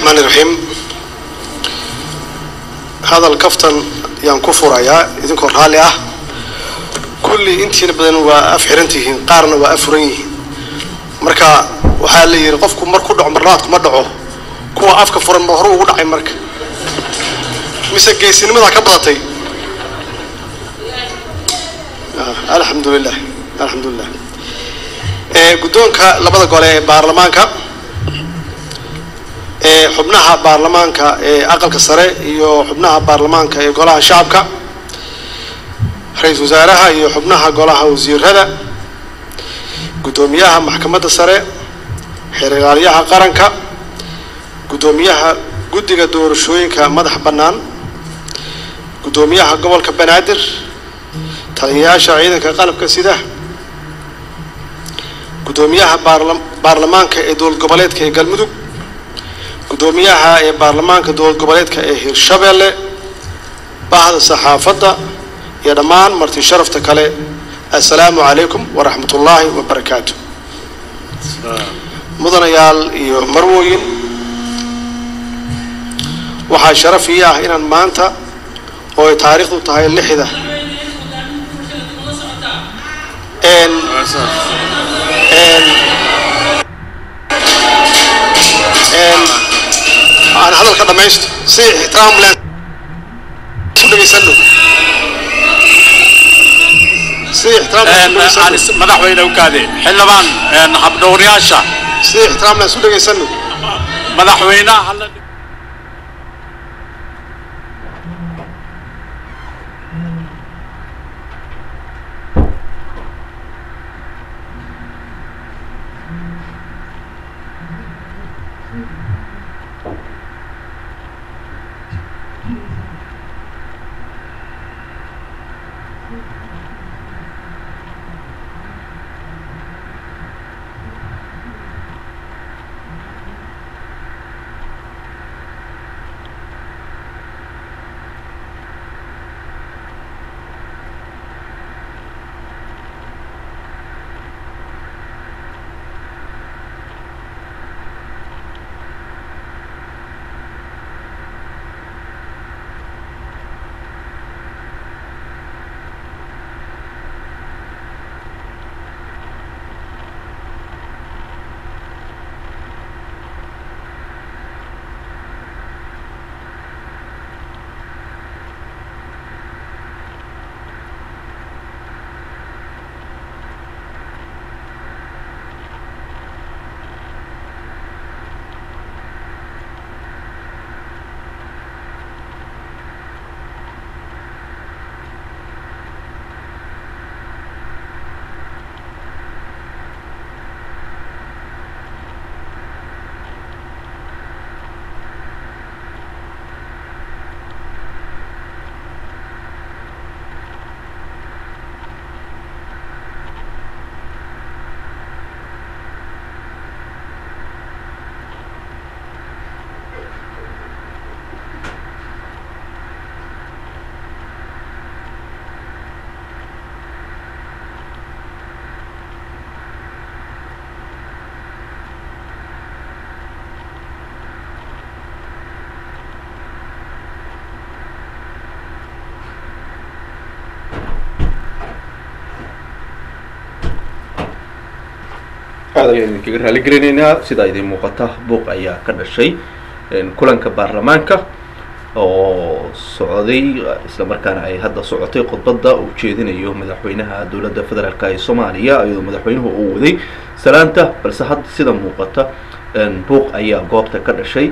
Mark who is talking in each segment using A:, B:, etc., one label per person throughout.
A: raxmaani raxiim hadal kaftan yaan ku furayaa idinkoo raalli ah kulli intiina badan waa af xiran tihiin qaarna waa af furan yihiin marka waxaa la yidhi qofku marku dhaco marlaadku ma dhaco kuwa afka furan ba hore ugu dhacay marka mise geesinimadaa ka badatay alxamdulilah alxamdulilah guddoonka labada gole ee baarlamaanka ee xubnaha baarlamaanka ee aqalka sare iyo xubnaha baarlamaanka ee golaha shacabka ra-iisul wasaaraha iyo xubnaha golaha wasiirada guddoomiyaha maxkamadda sare xeer ilaaliyaha qaranka guddoomiyaha guddiga doorashooyinka madax bannaan guddoomiyaha gobolka banaadir taliyayaasha ciidanka qalabka sida guddoomiyaha baarlamaanka ee dowlad goboleedka ee galmudug guddoomiyaha ee baarlamaanka dowlad goboleedka ee hirshabeelle bahda saxaafadda iyo dhammaan marti sharafta kale assalaamu calaykum waraxmat ullaahi wabarakaatu mudanayaal iyo marwooyin waxaa sharaf ii ah inaan maanta oo ay taariikhdu tahay lixda aan hadalka dhamaysto si ixtiraam len isu dhegaysano si ixtiraam
B: madaxweyne ukaade xildhibaan habdhowrayaasha
A: si ixtiraam len isu dhegaysano
B: madaxweynaha hala
C: aad ayaan idinkaga raali gelinaynaa sidaa idiin muuqata buuq ayaa ka dhashay kulanka baarlamaanka oo socday islamarkaana ay hadda socotay khudbadda uu jeedinayo madaxweynaha dowladda federaalk ee soomaaliya iyadoo madaxweynuhu uu waday salaanta balse hadda sida muuqata buuq ayaa goobta ka dhashay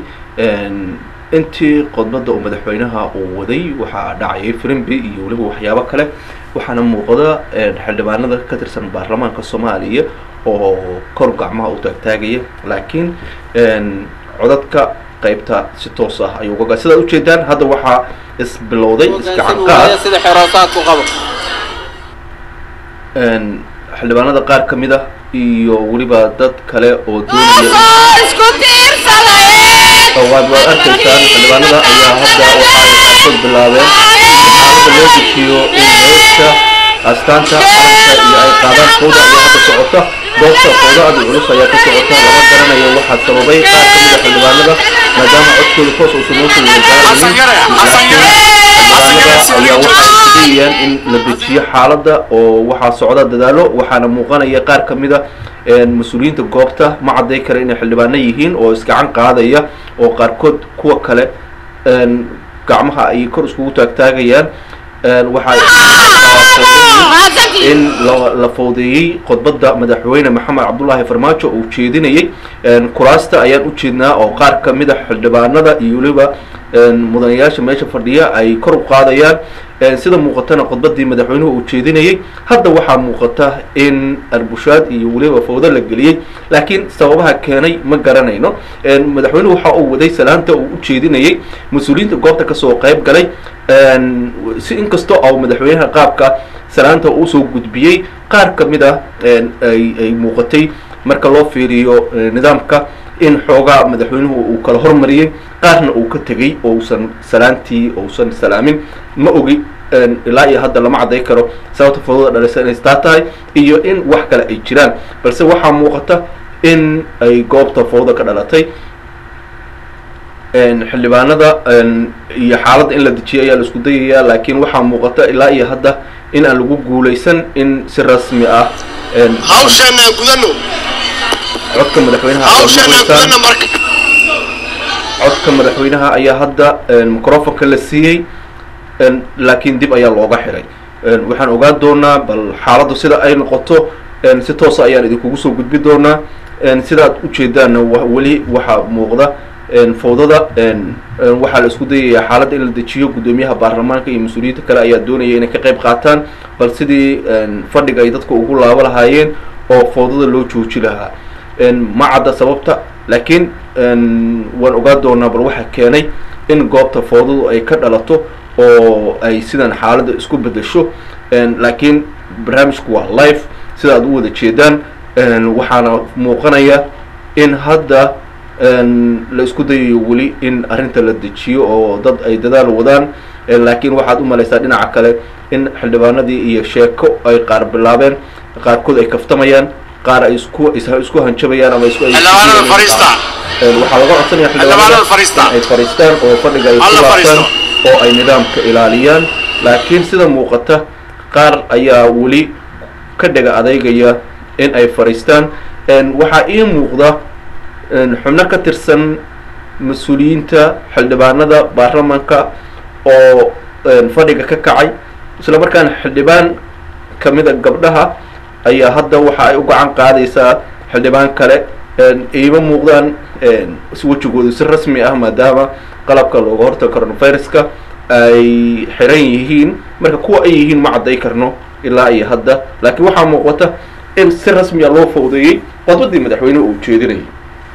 C: intii khudbadda uu madaxweynaha uu waday waxaa dhacayay firimbi iyo weliba waxyaabo kale waxaana muuqda xildhibaanada ka tirsan baarlamaanka soomaaliya oo kor gacmaha u taagtaagaya laakiin codadka qaybta si toos ah ayuu uga sidaad ujeedaan hadda waxaa isbilowday isgacanqaad
D: sida xeroosaadku qabo
C: xildhibaanada qaar ka mid ah iyo weliba dad kale oo doonaya waad waad arkaysaan xildhibaanada ayaa hadda waxay xafad bilaabeen xaalada loo dejiyo in heesta astaanta calanka iyo ay qaadaan kooda ayaa hadda socota goobta foodo aad u culus ayaa ka socota lama garanayo waxaa sababay qaar ka mid a xildhibaanada maadaama codkooda toos uusan noo soo
B: Xasan Yare, Xasan Yare, Xasan Yare,
C: ayaa waxay isdayayaan in la dejiyo xaaladda oo waxaa socda dadaalo waxaana muuqanaya qaar ka mid a mas-uuliyiinta goobta ma cadday kara inay xildhibaano yihiin oo isgacan qaadaya oo qaarkood kuwa kale gacmaha ay kor iskugu taagtaagayaan waxaa in la fowdeeyey khudbadda madaxweyne maxamed cabdullaahi farmaajo uu jeedinayay kuraasta ayaan u jeednaa oo qaar ka mid a xildhibaanada iyo weliba mudanayaasha meesha fadhiya ay kor u qaadayaan sida muuqatana khudbaddii madaxweynuhu uu jeedinayay hadda waxaa muuqata in arbushaad iyo weliba fowdo la geliyey laakiin sababaha keenay ma garanayno madaxweynuhu waxa uu waday salaanta uu u jeedinayay mas-uuliyiinta goobta kasoo qayb galay si inkastoo au madaxweynaha qaabka salaanta uusoo gudbiyey qaar ka mid ah ay muuqatay marka loo fiiriyo nidaamka in xoogaa madaxweynuhu uu kala hormariyey qaarna uu ka tegey ousan salaantii ousan salaamin ma ogi ilaa iyo hadda lama cadday karo sababta fowdada dhalisa inay istaa tahay iyo in wax kale ay jiraan balse waxaa muuqata in ay goobta fowda ka dhalatay xildhibaanada iyo xaaladda in la dejiyo ayaa la isku dayayaa laakiin waxaa muuqata ilaa iyo hadda in aan lagu guulaysan in si rasmi ah
A: hawsheenaan gudano
C: codka madaxweynaha aad
A: hawsheenaan
C: maqlaysaan.
A: gudano marka
C: codka madaxweynaha ayaa hadda microfonka la siiyey laakiin dib ayaa looga xiray waxaan ogaan doonaa bal xaaladdu sida ay noqoto si toosa ayaan idinkugu soo gudbi doonaa sidaad ujeedaanna wa- weli waxaa muuqda fowdada waxaa la isku dayayaa xaaladda in la dejiyo guddoomiyaha baarlamaanka iyo mas-uuliyiinta kale ayaa doonaya inay ka qayb qaataan bal sidii fadhiga ay dadka ugu laabo lahaayeen oo fowdada loo jooji lahaa ma cadda sababta laakiin waan ogaan doonaa bal waxaa keenay in goobta fowdadu ay ka dhalato oo ay sidan xaaladda isku bedesho laakiin barnaamijku waa live sida aad u wada jeedaan waxaana muuqanaya in hadda la isku dayayo weli in arrinta la dejiyo oo dad ay dadaal wadaan laakiin waxaad u malaysaa dhinaca kale in xildhibaanadii iyo sheeko ay qaar bilaabeen qaarkood ay kaftamayaan qaar ay isku is- isku hanjabayaan ama isku ay-
B: Xildhibaanada fariista.
C: waxaa laga codsanaya
B: Xildhibaanada fariista.
C: in ay fariistaan oo fadhiga ay ku
B: Alla
C: laabtaan
B: fariisto.
C: oo ay nidaamka ilaaliyaan laakiin sida muuqata qaar ayaa weli ka dhega adeegaya in ay fariistaan waxaa ii muuqda xubno ka tirsan mas-uuliyiinta xildhibaanada baarlamanka oo fadhiga ka kacay isla markaana xildhibaan kamida gabdhaha ayaa hadda waxa ay u gacan qaadaysaa xildhibaan kale iima muuqdaan wejigoodu si rasmi ah maadaama qalabka looga hortago coronaviruska ay xiran yihiin marka kuwa ay yihiin ma cadday karno ilaa iyo hadda laakiin waxaa muuqata in si rasmiya loo fowdeeyey qodbadii madaxweynuhu uu jeedinayay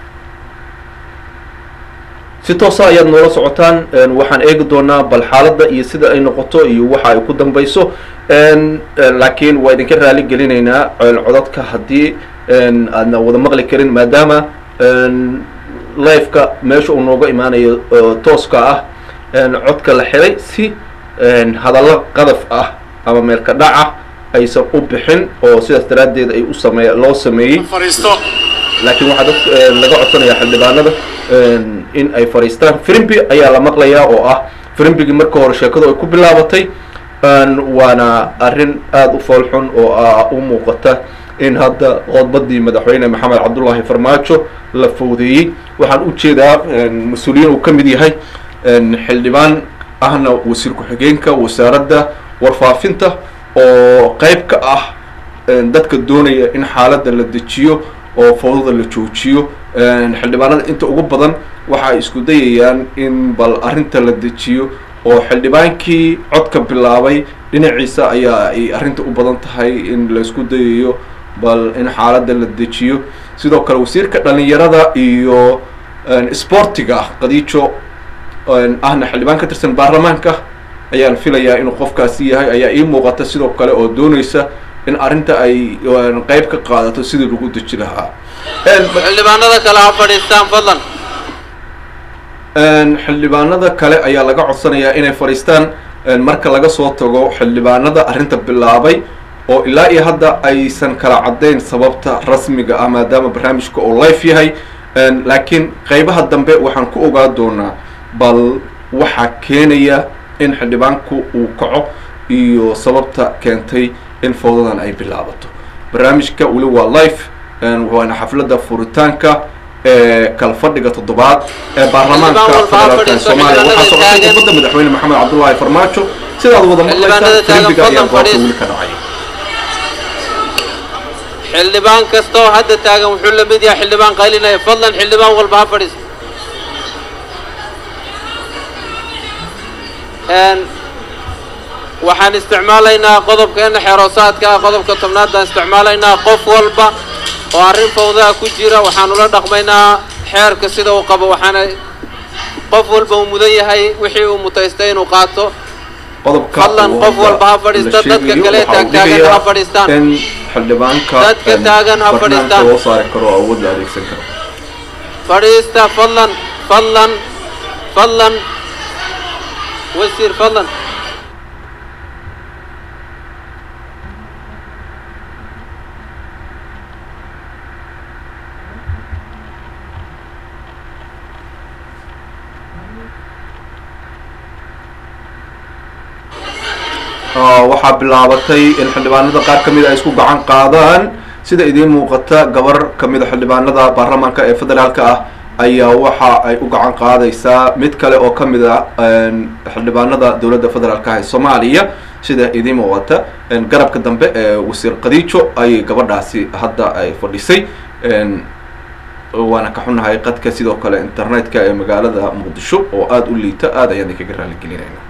C: si toosa ayaad noola socotaan waxaan eegi doonaa bal xaaladda iyo sida ay noqoto iyo waxa ay ku dambayso laakiin waa idinka raali gelinaynaa codadka haddii aadna wada maqli karin maadaama liveka meesha uu nooga imaanayo tooska ah codka la xiray si hadallo qadaf ah ama meelka dhac ah aysan u bixin oo sidaas daraaddeed ay u same loo sameeyey
B: fariisto
C: laakiin waxaa dad laga codsanaya xildhibaanada in ay fariistaan frimbi ayaa la maqlayaa oo ah frimbigii marka hore sheekadu ay ku bilaabatay waana arrin aada u foolxun oo ah u muuqata in hadda qodbadii madaxweyne maxamed cabdullaahi farmaajo la fowdeeyey waxaan u jeedaa mas-uuliyiin uu ka mid yahay xildhibaan ahna wasiir ku-xigeenka wasaaradda warfaafinta oo qayb ka ah dadka doonaya in xaaladda la dejiyo oo fowdada la joojiyo xildhibaanada inta ugu badan waxa ay isku dayayaan in bal arrinta la dejiyo oo xildhibaankii codka bilaabay dhinaciisa ayaa ay arrinta u badan tahay in la isku dayayo bal in xaaladda la dejiyo sidoo kale wasiirka dhalinyarada iyo sportiga qadiijo ahna xildhibaan ka tirsan baarlamaanka ayaan filayaa inuu qofkaasi yahay ayaa ii muuqata sidoo kale oo doonaysa in arrinta ay qayb ka qaadato sidii lagu deji lahaa
D: xildhibaanada kale ha fadhiistaan fadlan
C: xildhibaanada kale ayaa laga codsanayaa inay fadhiistaan marka laga soo tago xildhibaanada arrinta bilaabay oo ilaa iyo hadda aysan kala caddayn sababta rasmiga ah maadaama barnaamijka oo life yahay Een, laakiin qeybaha dambe waxaan ku ogaa doonaa bal waxaa keenaya in xildhibaanku uu kaco iyo sababta keentay in fowdadan ay bilaabato barnaamijka weli waa life een, waana xafladda furitaanka ee kala fadhiga toddobaad ee baarlamaanka
D: Xildhibaan walba ha
C: federaalka ee
D: fadhiisto,
C: soomaaliya waxaa
D: xildhibaanada
C: socotay
D: taagan.
C: khudbadda madaxweyne maxamed cabdullaahi farmaajo sidaad wada maqlaysaan
D: Xildhibaanada taagan,
C: filimbiga ayaa
D: fadlan
C: goobta
D: fadhiis.
C: weli ka dhacaya
D: xildhibaan kasta oo hadda taagan wuxuu la mid yahay xildhibaan qaylinaya fadlan xildhibaan walba ha fadhiisto Een, waxaan isticmaalaynaa qodobkeena xeeroosaadka ah qodobka tobnaad baan isticmaalaynaa qof walba oo arrin fawdaa ku jira waxaan ula dhaqmaynaa xeerka sida uu qabo waxaana qof walba uu mudan yahay wixii uu mutaystay inuu qaato
C: qodobka
D: Fadlan,
C: uu
D: qof
C: hadda
D: walba ha fadhiisto,
C: la
D: dadka
C: sheegayo
D: kale
C: waxa uu
D: taagtaagan
C: dhigayaa
D: ha fadhiistaan.
C: in xildhibaanka
D: Dadka
C: een,
D: taagan ha
C: barnaamijka
D: fadhiistaan.
C: loo saari karo oo awood la adeegsan karo
D: fadhiista fadlan fadlan fadlan wasiir fadlan
C: Ah, waxaa bilaabatay in xildhibaanada qaar ka mid ay isku gacan qaadaan sida idiin muuqata gabar ka mid a xildhibaanada baarlamaanka ee federaalka ah ayaa waxa ay u gacan qaadaysaa mid kale oo ka mid ah een, xildhibaanada dowladda federaalka ah ee soomaaliya sida idiin muuqata een, garabka dambe ee wasiir khadiijo ayay gabadhaasi hadda ay fadhisay een, waana ka xunahay qadka sidoo kale internetka ee magaalada muqdisho oo aada u liita aada ayaan idinkaga raaligelinayna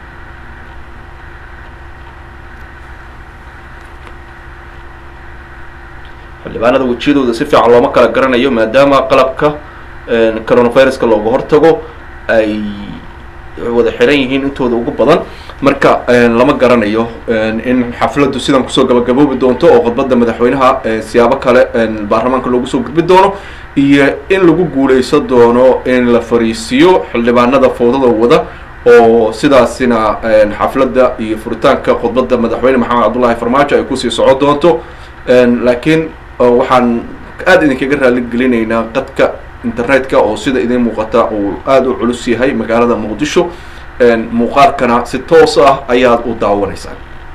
C: xildhibaanada wejiyadooda si fiican looma kala garanayo maadaama qalabka een, coronaviruska looga hortago ay wada xiran yihiin intooda ugu badan marka een, lama garanayo een, in xafladdu sidan kusoo gabagaboobi doonto oo khudbadda madaxweynaha ee siyaabo kale een, baarlamaanka loogu soo gudbi doono iyo in lagu guuleysan doono in la fariisiyo xildhibaanada fowdada wada oo sidaasina een, xafladda iyo furitaanka khudbadda madaxweyne maxamed cabdullaahi farmaajo ay kusii socon doonto Een, laakiin uh, waxaan aada idinkaga raali gelinaynaa qadka internetka oo sida idiin muuqata uu aada u culus yahay magaalada muqdisho Een, muuqaalkana si toos ah ayaad u daawanaysaan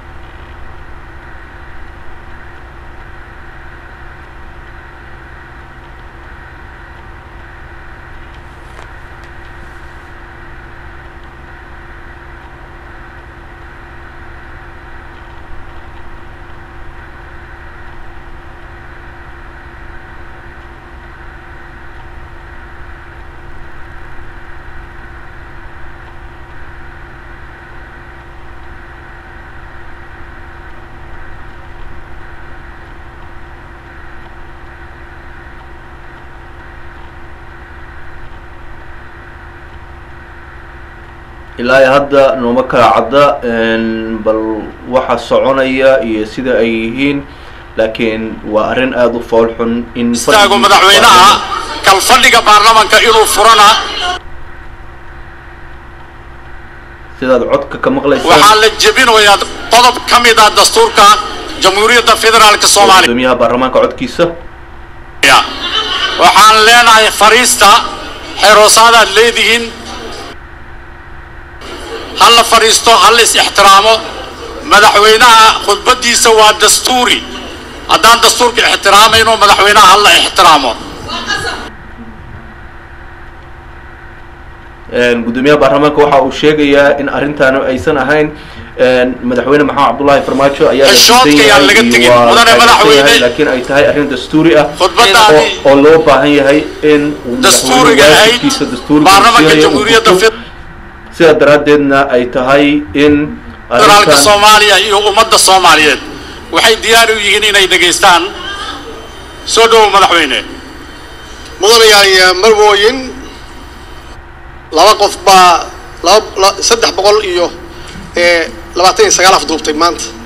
C: ilaa iyo hadda nooma kala cadda een, bal waxa soconaya iyo sida ay yihiin laakiin waa arrin aada u fool xun in
B: istaago
C: fadhigii-
B: madaxweynaha kalfadhiga baarlamanka inuu furana
C: sidaad codka ka maqlaysaan
B: waxaa la jebinayaa qodob ka mid ah dastuurka jamhuuriyadda federaalka soomaaliya
C: gudoomiyaha baarlamaanka codkiisa
B: waxaan leenahay fariista xeroosaadaad leedihiin ha la fadhiisto ha la is ixtiraamo madaxweynaha khudbaddiisa waa dastuuri haddaan dastuurka ixtiraamayno madaxweynaha ha la ixtiraamo
C: Een, gudoomiyaha baarlamaanka waxa uu sheegayaa in arrintaanu aysan ahayn een, madaxweyne maxamed cabdullaahi farmaajo ayaa la
B: Xishoodka
C: diidan
B: yaan
C: yahay
B: laga
C: iyo
B: tegin.
C: waa
B: Mudane
C: taageersan
B: madaxweyne.
C: yahay, laakiin ay tahay arrin dastuuri ah
B: khudbaddaani
C: oo- oo loo baahan yahay in uu
B: dastuuriga
C: madaxweyne
B: ahayd
C: waajibkiisa dastuuriga
B: baarlamanka
C: siinayo uu
B: jamhuuriyadda
C: guto.
B: federaalka
C: sidaa daraaddeedna ay tahay in arrintan
B: soomaaliya iyo ummadda soomaaliyeed waxay diyaar u yihiin inay dhegaystaan soo dhowow madaxweyne
A: mudanayaal marwooyin laba qof baa laba la- saddex boqol iyo ee, labaatan iyo sagaal afduubtay maanta